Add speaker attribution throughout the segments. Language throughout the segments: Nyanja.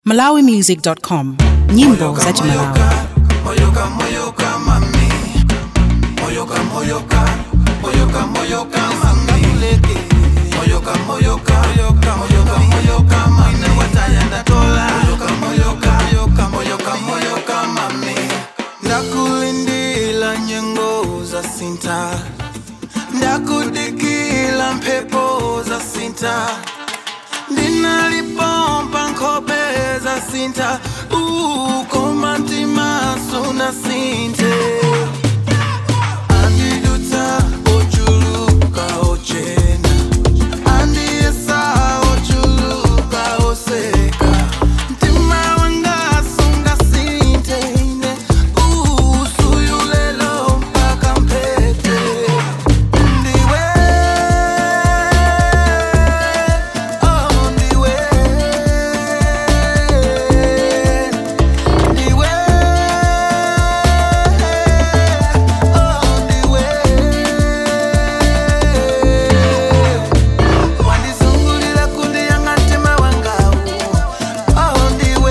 Speaker 1: malawimusic.com nyimbo za Malawi.
Speaker 2: Moyoka moyoka mami Moyoka moyoka Moyoka moyoka mami Moyoka moyoka Moyoka moyoka moyoka mami Watayanda tola Moyoka moyoka Moyoka moyoka moyoka mami Ndakulindila nyengo za sinta Ndakudikila mpepo za sinta ndinalipompa nkhope za sinta ukoma mtima suna sinte andidutsa ochuluka ochena andiyesa ochuluka oseka mtima wanga sunga sinte ine usuyulelo mpaka mpete ndiwe oh ndiwe ndiwe oh ndiwe wandizungulira kundi yanga mtima wangawo oh ndiwe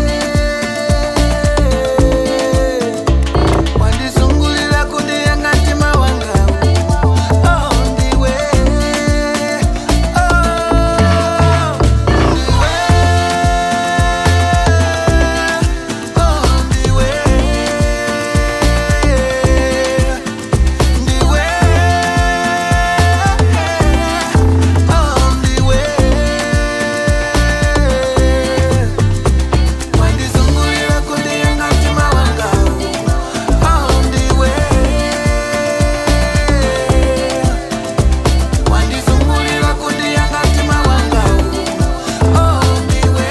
Speaker 2: wandizungulira kundi yanga mtima wangawo oh ndiwe oh wandizungulira kundi yanga mtima wangawo oh ndiwe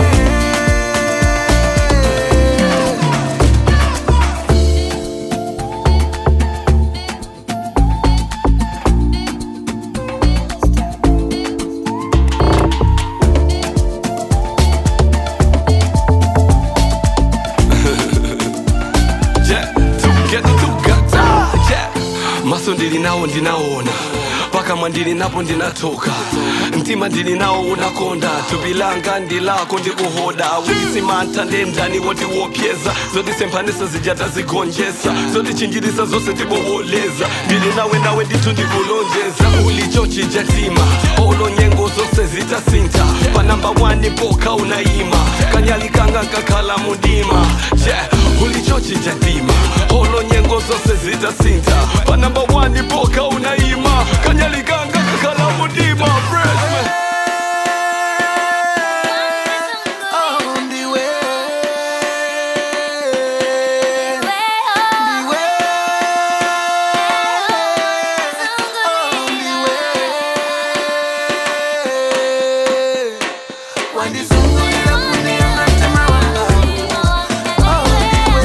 Speaker 3: Yeah, together together, yeah. maso ndili nawo ndinaona pakamwa ndili napo ndinatoka mtima ndili nawo unakonda thupi langa ndilako ndikuhoda wisimanta ndendani woti wopyeza zotisemphanisa zijata zigonjesa zotichinjirisa zose tiboholeza ndili nawe nawe ndithu ndikulonjeza ulichochija tima olo nyengo zose zitasinta panamba 1 poka unayima kanyalikanga kakhala mudima yeah. ulichochija tima olo nyengo zose zitasinta panamba 1 poka unayima kanyalikanga kakhala mudima Fresh, man.
Speaker 2: oh ndiwe ndiwe oh ndiwe wandizungulira kundi yanga mtima wangawo oh ndiwe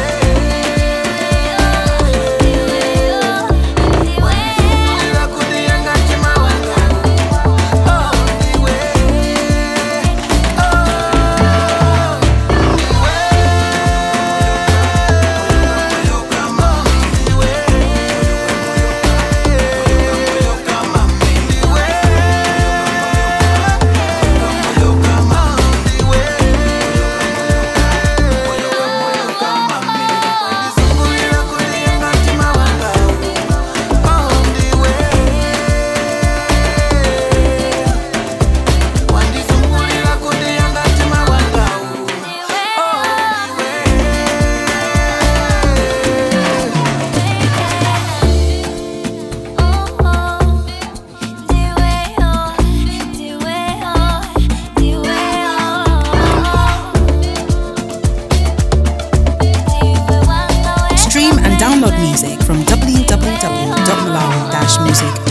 Speaker 2: wandizungulira kundi yanga mtima wangawo oh ndiwe wandizungulira kundi yanga mtima wangawo
Speaker 1: Stream and download music from www.malawi-music.com.